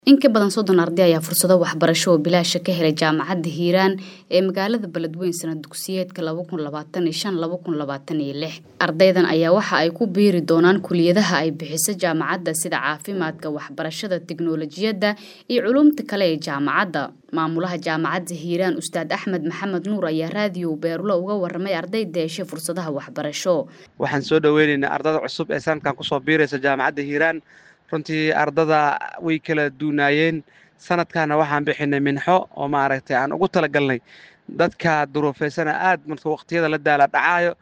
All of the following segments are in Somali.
In ka badan soddon arday ayaa fursado waxbarasho oo bilaash ah ka helay Jaamacadda Hiiraan ee magaalada Beledweyne sanad dugsiyeedka laba kun labaatan iyo shan laba kun labaatan iyo lix. Ardaydan ayaa waxa ay ku biiri doonaan kulliyadaha ay bixiso jaamacadda sida caafimaadka, waxbarashada, tiknoolajiyadda iyo culuumta kale ee jaamacadda. Maamulaha Jaamacadda Hiiraan Ustaad Axmed Maxamed Nuur ayaa raadiyo Beerulo uga warramay ardayda heshay fursadaha waxbarasho. Waxaan soo dhaweynaynaa ardada cusub ee sanadkan kusoo biiraysa Jaamacadda Hiiraan runtii ardada way kala duunaayeen sanadkaana waxaan bixinay minxo oo maaragtay aan ugu talagalnay dadka duruufaysana aad marka waqtiyada la daala dhacaayo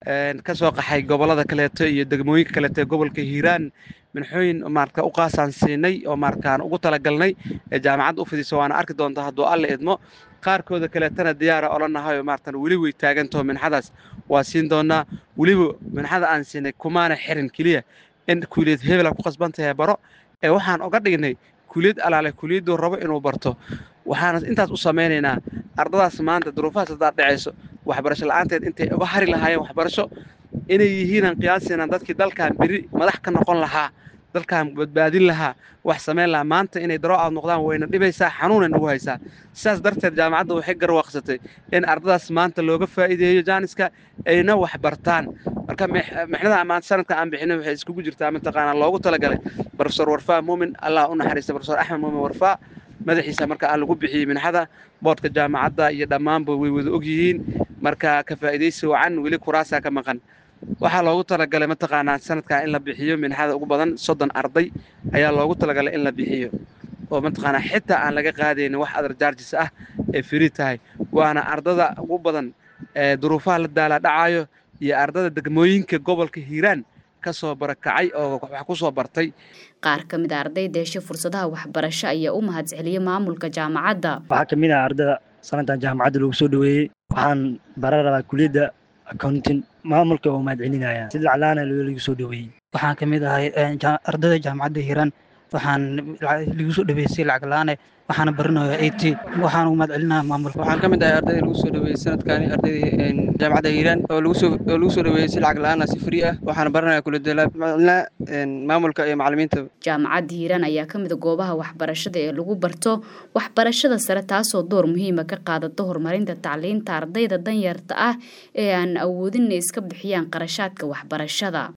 ka soo qaxay gobollada kaleeto iyo degmooyinka kaleeto ee gobolka hiiraan minxooyin maarata u qaasaan siinay oo maarkaan ugu talagalnay ee jaamacadda u fidisa waana arki doontaa hadduu alle idmo qaarkooda kaleetana diyaara olanahayo maaratan weli way taagantaho minxadaas waa siin doonaa weliba minxada aan siinay kumaana xirin keliya in kuuliyad hebela ku qasban tahay baro ee waxaan oga dhignay kuuliyad alaale kuuliyadduu rabo inuu barto waxaana intaas u samaynaynaa ardadaas maanta duruufahaas haddaad dhacayso waxbarasho la'aanteed intay uga hari lahaayeen waxbarasho inay yihiinaan qiyaasiinaan dadkii dalkan beri madax ka noqon lahaa dalkan badbaadin lahaa wax samayn lahaa maanta inay daroo aad noqdaan wayna dhibaysaa xanuunay nagu haysaa sidaas darteed jaamacadda waxay garwaaqsatay in ardadaas maanta looga faa'iideeyo jaaniska ayna wax bartaan marka mixnada maanta sanadka aan bixinay waxay iskugu jirtaa mataqaanaa loogu talagalay profesor warfaa muumin allah u naxariista profesor axmed muumin warfaa madaxiisa marka aan lagu bixiyey minxada boodhka jaamacadda iyo dhammaanba way wada og yihiin marka ka faa'iidaysi wacan weli kuraasaa ka maqan waxaa loogu talagalay mataqaanaa sanadkan in la bixiyo minxada ugu badan soddon arday ayaa loogu talagalay in la bixiyo oo mataqaanaa xitaa aan laga qaadaynin wax adar jaarjis ah ee firi tahay waana ardada ugu badan ee duruufaha la daala dhacayo iyo ardada degmooyinka gobolka hiiraan ka soo barakacay oo wax ku soo bartay qaar ka mid a ardayda heshay fursadaha waxbarasho ayaa u mahadceliyey maamulka jaamacadda waxaa ka mid ah ardada sanadkan jaamacadda lagu soo dhoweeyey waxaan baran rabaa kuliyadda accounting maamulka oo mahadcelinaya si laclaana lagu soo dhoweeyey waxaan ka mid ahay ardayda jaamacadda hiiraan waxaan lagu soo dhaweysay lacag la-aan waxaana baranaya at waxaan u mahad celinaya maamulka waxaan ka mid ahay ardayda lagu soo dhaweeyey sanadkani ardayda jaamacadda hiiraan oo lagu soo oo lagu soo dhaweeyey si lacag la-aan ah si free ah waxaana baranaya kulliyadda maamulka iyo macallimiinta jaamacadda hiiraan ayaa ka mid a goobaha waxbarashada ee lagu barto waxbarashada sare taasoo door muhiima ka qaadata horumarinta tacliinta ardayda danyarta ah ee aan awoodin inay iska bixiyaan qarashaadka waxbarashada